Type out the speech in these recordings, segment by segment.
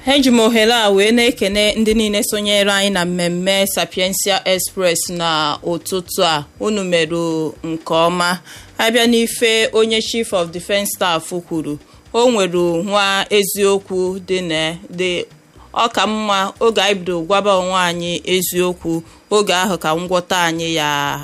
eji m ohere a wee na-ekene ndị niile sonyere anyị na mmemme sapiensia express na ụtụtụ a unu merụ nke ọma abịa n'ife onye chief of defense staff kwuru o nwere nwa eziokwu dị na dị ọka mma oge anyị bido gwaba onwe anyị eziokwu oge ahụ ka ngwọta anyị ya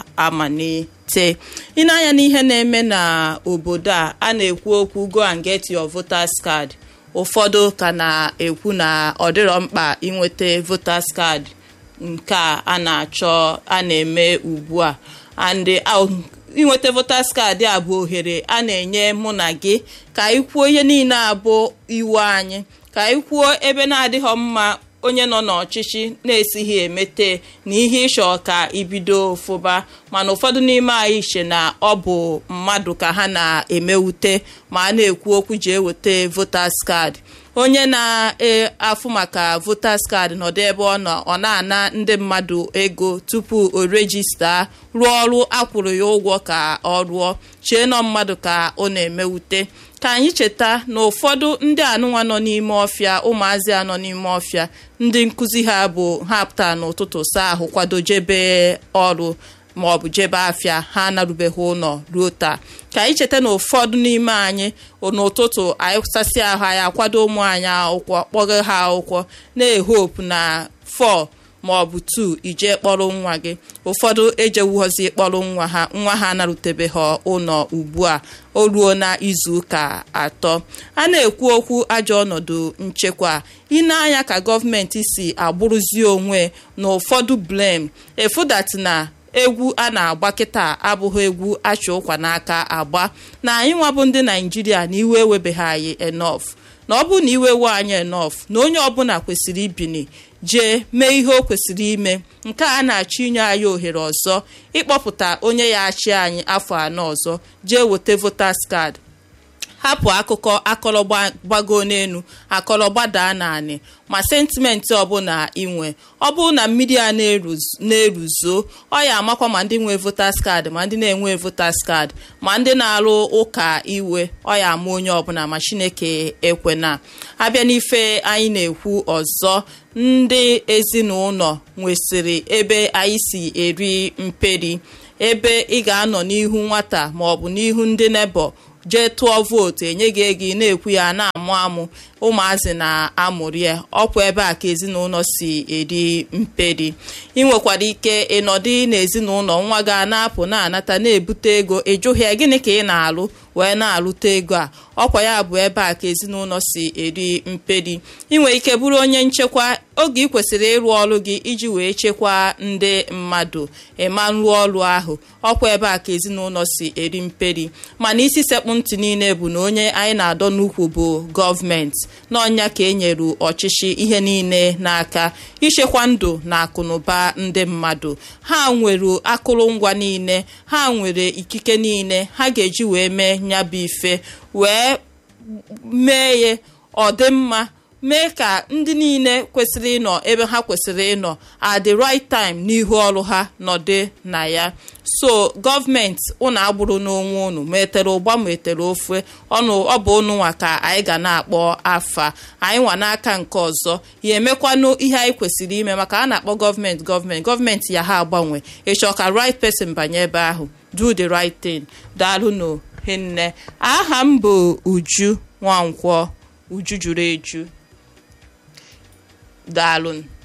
amalite ịna-anya n'ihe na-eme na obodo a a na-ekwu okwu go and get your voters card ụfọdụ ka na-ekwu na ọ dịrọ mkpa inweta voters card nke a na-achọ a na-eme ugbu a and inweta voters card a bụ ohere a na-enye mụ na gị ka anyị kwuo ihe niile abụ iwu anyị ka anyị kwuo ebe na-adịghọ mma onye nọ n'ọchịchị na-esighị emete na ihe ịchọ ka ibido fụba mana ụfọdụ n'ime anyị che na ọ bụ mmadụ ka ha na-emewute ma a na-ekwu okwu ji eweta voters card onye na-afụ maka voters card nọdụ ebe ọ nọ ọ na-ana ndị mmadụ ego tupu o rejista rụọ ọrụ akwụrụ ya ụgwọ ka ọ rụọ chee nọ mmadụ ka ọ na-emewute ka anyị cheta na ụfọdụ ndị anụnwa nọ n'ime ọfịa ụmụazị a nọ n'ime ọfịa ndị nkụzi ha bụ ha pụta n'ụtụtụ saa ahụ kwado jebe ọrụ ma ọ bụ jebe afịa ha anarubeghị ụlọ ruo taa ka anyị cheta na ụfọdụ n'ime anyị n'ụtụtụ anyị sasị ahụ anyị akwado ụmụ anyị akwụkwọ kpọga ha akwụkwọ na-ehopu na 4 ma ọ bụ 2 ije kpọrọ nwa gị ụfọdụ ejewughọzi kpọrọ nwa ha nwa ha anarutebeghị ụlọ ugbu a o ruo na izuụka atọ a na-ekwu okwu ajọ ọnọdụ nchekwa ịna-anya ka gọọmenti si agbụrụzi onwe na ụfọdụ blem efudat na egwu a na-agba kịta abụghị egwu achụ ụkwa n'aka agba na anyị nwabụ ndị naijiria na iwe ewebeghị anyị enof na ọ bụrụ na iwe we anyị enof na onye ọbụla kwesịrị ibini jee mee ihe o kwesịrị ime nke a na-achọ inye anyị ohere ọzọ ịkpọpụta onye ya achị anyị afọ anọ ọzọ jee weta voters card hapụ akụkọ akọrọ gbago n'elu akọrọ gbadaa naanị ma sentimenti ọbụla inwe ọ bụrụ na mmiri a na-eruzo ọ ya amakwa ma ndị nwe voters card ma ndị na-enwe voters card ma ndị na-arụ ụka iwe ọ ya ama onye ọbụla ma chineke ekwena abịa n'ife anyị na-ekwu ọzọ ndị ezinụlọ nwesịrị ebe anyị si eri mperi ebe ị ga-anọ n'ihu nwata ma ọ bụ n'ihu ndị nebo jee tụọ vootu enye gị ego ị na-ekwu ya na-amụ amụ ụmụazị na-amụrụ ya ọkwa ebe a ka ezinụlọ si eri mperi ị nwekwara ike ịnọdụ n'ezinụlọ nwa gị a na-apụ na-anata na-ebute ego ịjụghị ya gịnị ka ị na-alụ wee na-alụta ego a ọkwa ya bụ ebe a ka ezinụlọ si eri mperi ị nwere ike bụrụ onye nchekwa oge ị kwesịrị ịrụ ọrụ gị iji wee chekwaa ndị mmadụ ịma rụọ ọrụ ahụ ọkwa ebe a ka ezinụlọ si eri mperi mana isi sekpụ ntị niile bụ na onye anyị na-adọ n'ukwu bụ gọọmenti n'ọnya ka e nyere ọchịchị ihe niile n'aka ichekwa ndụ na akụnụba ndị mmadụ ha nwere akụrụngwa niile ha nwere ikike niile ha ga-eji wee mee nyabụ ife wee mee ya ọ dị mma mee ka ndị niile kwesịrị ịnọ ebe ha kwesịrị ịnọ at the right time n'ihu ọrụ ha nọdị na ya so gọọmenti ụnụ agbụrụ n'onwe unu ma etere ụgba ma etere ofe ọnụ ọ bụ unu nwa ka anyị ga na-akpọ afa anyị nwa n'aka nke ọzọ ya emekwanụ ihe anyị kwesịrị ime maka a na-akpọ gọọmenti gọọmenti gọọmenti ya ha agbanwe ịchọ ka right person banye ebe ahụ do the right thing daalụ hinne aha m bụ uju nwankwọ uju juru eju daalụ